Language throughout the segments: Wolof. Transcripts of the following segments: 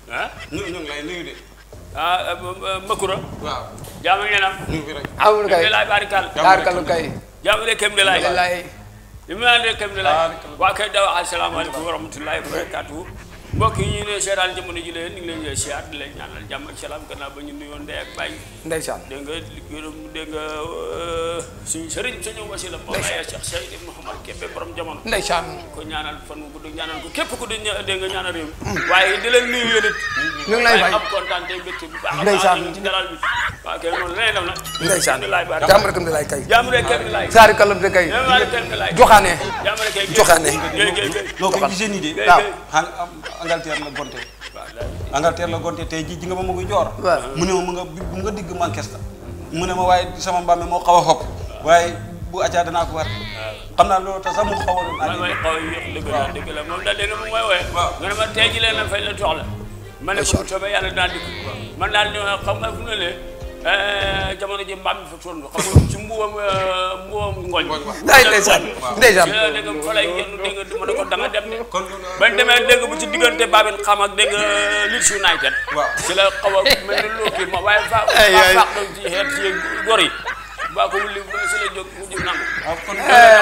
ah ñu ñu ngi lay nuyu de. ah Makura waaw. jaamu ngeen am ñu ngi fi rek. amul kay kem de laay barikal taarkalu kay jaamu de kem de laay wallaay li mu naan de kem de laay Barikal. waa kay daw asalaamaaleykum wa rahmatullahi wa barakatuhu mbokk yi ñu ne seetaan jamono ji leen ñu ngi leen di siyaar di leen ñaanal jàmm ak salaam gannaaw ba ñu nuyoon ndey ak bàyyi ndeysaan dégg nga gërëm dégg nga euh, suñu sëriñ suñu wasila Mawlaaya Cheikh Seydou Mouhamad Kébé borom jamono ndeysaan ko ñaanal fan wu gudd ñaanal ko képp ku di ña- dégg nga ñaanal réew mi waaye di leen nuyu yéen it ñu ngi lay fay am kontaan te mbégte bu baax a Ndeysaan. baax ci dalal bi waaw kay noonu lay def nag ndeysaan di laay baar jàmm rek am di lay kay jaamu rek kenn laay taarkalu de kay jaamu rek kenn laay joxaane jaamu rek kenn Joxaane. géy géy géy loo ko gisee nii de. géy waaw. géy xam Angleterre la gonte. waaw daal. Angleterre la gonte tey jii ji nga ba ma koy joor. waaw. mu ne ma mu nga mu nga digg Manchester. mu ne ma waaye sama mbaam mi moo xaw a xob. waaye bu acaa danaa ko war. xam naa loolu tax sax mu xaw a doon man may xaw a yéex dëgg la dëgg la moom daal dégg nga moom mooy wooye waaw. nga ne ma tey ji leen na fay la soxla ma ne ko bu soobee yàlla dinaa dikk man daal di xam nga fu ne le jamono ji mbaam mi fa toll xam nga ci mbuwam mbuwam ngooñ Ay, ndeysaan, ndeysaan. ci la dégg nga fa lay yenn dégg nga ma ne ko da nga dem de kon loolu bañ demee dégg bu ci diggante Babin xam ak dégg nga Leeds United waaw. ci la xaw a mel ni loo kii ma waaye fa Ay, fa ay. faax doon ci xeet ci gor yi baa ko wulli ba si la jóg mu jóg nangu waaw kon.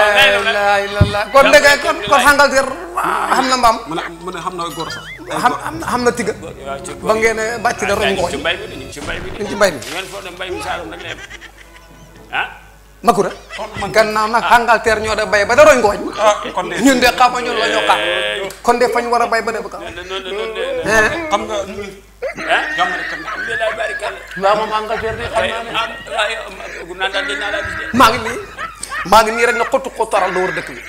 la ilallah kon dëgg kon kon Angleterre xam na mbaam mu ne mu ne xam na góor sax. ay xam góor. xam xam na tiga waaw ci ba ngeen ne bàcc na roñ ñu ngooñ ci mbay mi de ñu ngi ci mbay mi de. ñu ngi ci mbay mi. ngeen foog ne mbay mi Saalum rek la yem ah. Makura kon man gannaaw nag Angleterre ñoo da bay ba da roñ ngooñ ah kon de. ñun de xama ñun la ñoo xam kon de fañ war a bay ba de ba kaw noonu noonu noonu de. eh xam nga nu muy. ah. jàmm rek kan. alhamdulilah barikalla. waaw moom Angleterre de xam tey naa ne am ay gu naan daal di naa laa gis de. maa ngi nii maa ngi nii rek na xottu xottaral la war dëkk bi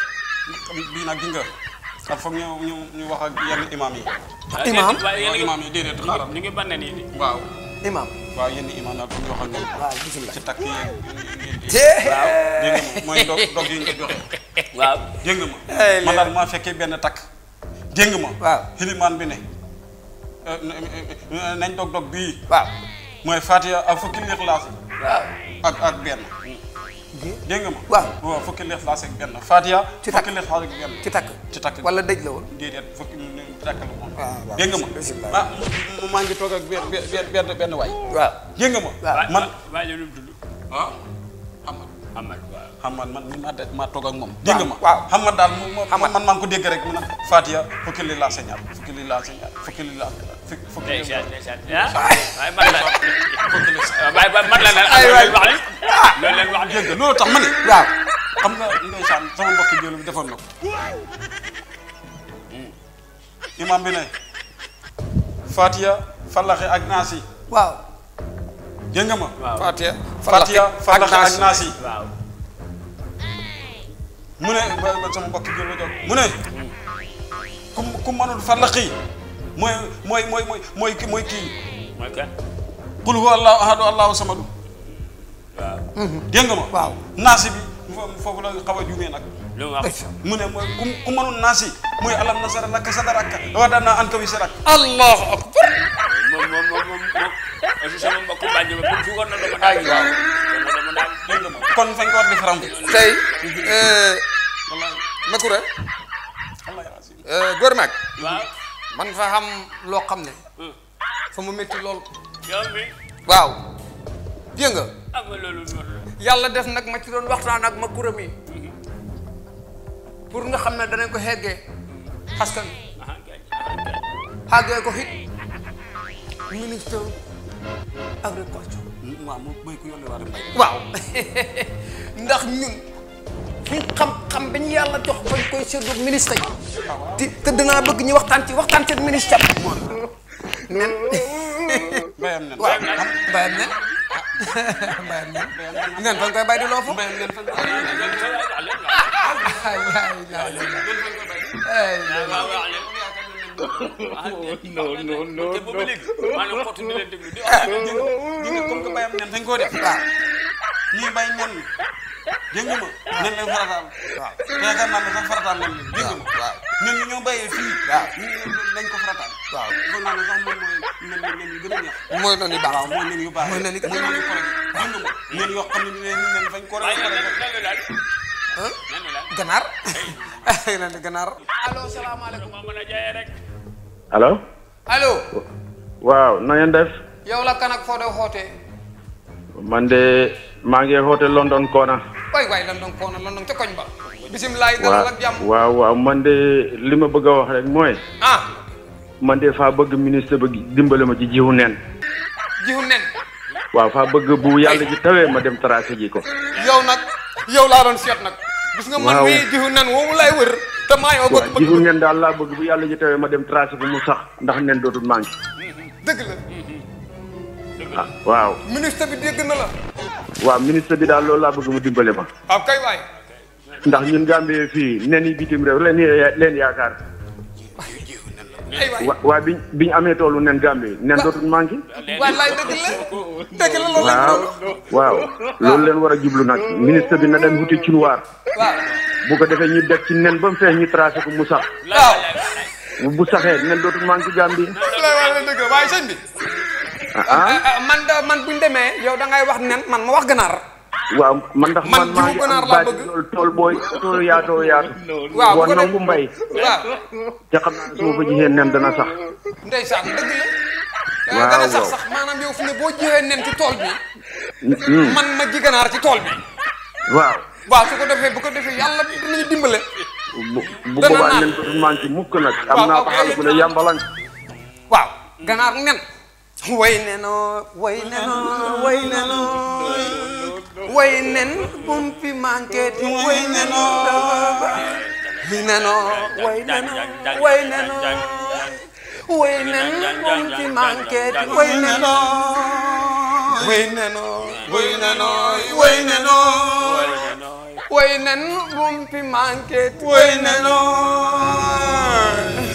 bii nag gis nga. ak foog ñu ñu ñu wax ak yenn imam yi. ah Imaam? déedéet, waaye yéen a ngi imaam yi déedéet xaaral. ñu ngi banne nii de. waaw. imam waaw yenn imam daal foog ñu wax ak ñoom. waaw bisimilah ci takk yi ngeen di. tee dégg nga ma mooy dog dog yi nga joxe. waaw. dégg nga ma. Ay, man daal maa fekkee benn takk. dégg nga ma. waaw. xilimaan bi ne. eh, eh, nañ dog dog bii. waaw mooy Fatiha ak fukki lixlaas waaw ak ak benn. dégg nga ma. waaw. waaw fukki lixlaas ak benn Fatiha. Ci takk. fukki lixlaas ak benn. ci takk ci takk wala dëj la woon déedéet fukki takk la moom. waaw waaw dégg nga ma. bisimilah. ah mu maa ngi toog ak benn benn benn benn waay. waaw dégg nga ma. waaw. man waa ji lu mu tudd. ah xam nga. Amad waaw. xam man man mi ma de ma toog ak moom. dégg nga ma waaw. xam man daal mu ma Xam man maa ngi ko dégg rek mu ne Fatiha fukki li laa señaat fukki li laa señaat fukki li laa fukki fukki li ndeysaan ndeysaan ah. waaye man la. fukki li waaye ba man la ne. Ay, waay. wax li. loolu leen wax dégg nga loolu tax ma ne waaw xam nga ndeysaan sama mbokki jëlu bi defoon na ko imam bi ne Fatiha Fallaxe ak Naas yi waaw dégg nga ma waaw. Fatiha Fatiha Fallaxe ak Naas yi waaw. mu ne ba ba sama mbokki jël ba jóg mu ne ku ku mënul Fallaxe yi mooy mooy mooy mooy mooy ki mooy kii mooy kan. qul huwa allahu ahadu allahu samadu waaw. dégg nga ma waaw naasi bi fo- foofu la xaw a juumee nag lu mu wax. mu ne mooy ku ku mënul naasi mooy alam nasara laka sadaraka wa wadana anka wisrak allahu akbar moom moom moom moom moom aussi sama mbokku bàjj ba bu fi woon na dama daal. Ay, waaw. kon nag dama daal. dégg nga ma kon fañ ko war di faram tey wallahi Makura wallahi azim góor mag waaw. man fa xam loo xam ne fa mu métti lool yow mi waaw dégg nga am nga loolu noonu la. yàlla def nag ma ci doon waxtaan ak Makura mi pour nga xam ne danañ ko xeggee askan ah kay ah kay. xàggee ko hit ministre agriculture waaw mu béy ku yónnee waa mbay waaw ndax ñun suñ xam-xam bi ñu yàlla jox bañ koy séddu ministre yi te te danaa bëgg ñu waxtaan ci waxtaan ci ministre nen bayam nen waaw bayam nen bayam nen nen fan koy bay di loo fu bayam nen fañ ko ay ay ay ay waaw waaw léegi. non non non te boobu léegi maa ngi xottu di leen déglu di wax. ñu ngi comme que bayam nen fañ koo def waaw ñii bay nen dégg nga ma nen leen farataal waaw te yaakaar naa ne sax farataal nen leen dégg nga ma waaw nen ñi ñoo bayee fii waaw ñu nañ ko farataal waaw foog naa ne sax moom mooy nen nen yu gën a neex mooy noonu baax waaw mooy nen yu baax Mooy nen yu- mooy nen yu correct dégg nga ma nen yoo xam ne nen nen fañ ko waaye rek nan la nan la daal. ah nan la daal. ganaar ay lan ganaar allo salaamaaleykum moo mën a jaayee rek. allo allo waaw na ngeen def yow la kan ak foo de xootee man de maa ngi hoote London Kona waay waay London koona London ca koñ ba bisimilaay dalal ak jàmm waaw waaw man de li ma bëgg a wax rek mooy ah man de faa bëgg ministre ba dimbale ma ci jiwu nen jiwu nen waaw faa bëgg bu yàlla ji tawee ma dem tracé ji ko yow nag yow laa doon seet nag gis nga man Waaw. mii jiwu nen woowu lay wër te maa yoo bëgg waaw bëgg jiwu nen daal laa bëgg bu yàlla ji tawee ma dem tracé ko mu sax ndax nen dootul manqué dëgg la ah waaw ministre bi dégg na la waaw ministre bi daal loolu laa bëgg mu dimbale ma waaw kay waay ndax ñun Gambie fii nen yi bitim réew leen leen yaakaar ay waay wa waa biñ biñ amee toolu nen Gambie nen dootul manqué wallaay dëgg la dëgg la loolu lañ waaw doon waaw loolu leen war a jublu nag ministre bi na dem wuti cunuwaar waaw bu ko defee ñu def ci nen ba mu feex ñu tracé ko mu sax waaw bu saxee nen dootul manqué Gambie wallaay wallaay dëgg la waaye sëñ bi ah ah ah, ah, man da man buñ demee yow da ngay wax nen man ma wax ganaar waaw man ndax Man man maa jiwu ngi ganaar am laa baati bëgg. loolu tool booy toolu yaatoo yaatu waaw bu boo ko def- nangu mbay waaw te xam naa su ma fa jiyee nen dana sax ndeysaan dëgg la Waaw, dana sax waaw. sax maanaam yow fi ne boo jiwee nen ci tool bi Hmm, man ma ji ganaar ci tool bi waaw waaw su ko defee bu ko defee yàlla dinañu dimbale bu bu Dana boobaa naan. nen dootul manqué mukk nag Waaw, am naa waaw, ko xaalis bu ne yàmbalang waaw ganaar nen way nenoo way nenoo way nenoo way nen bum fi manqué ti way nenoo way nenoo way nenoo way nenoo way nen bum fi manqué ti way nenoo way nenoo way nenoo way nenoo way nen bum fi manqué ti way nenoo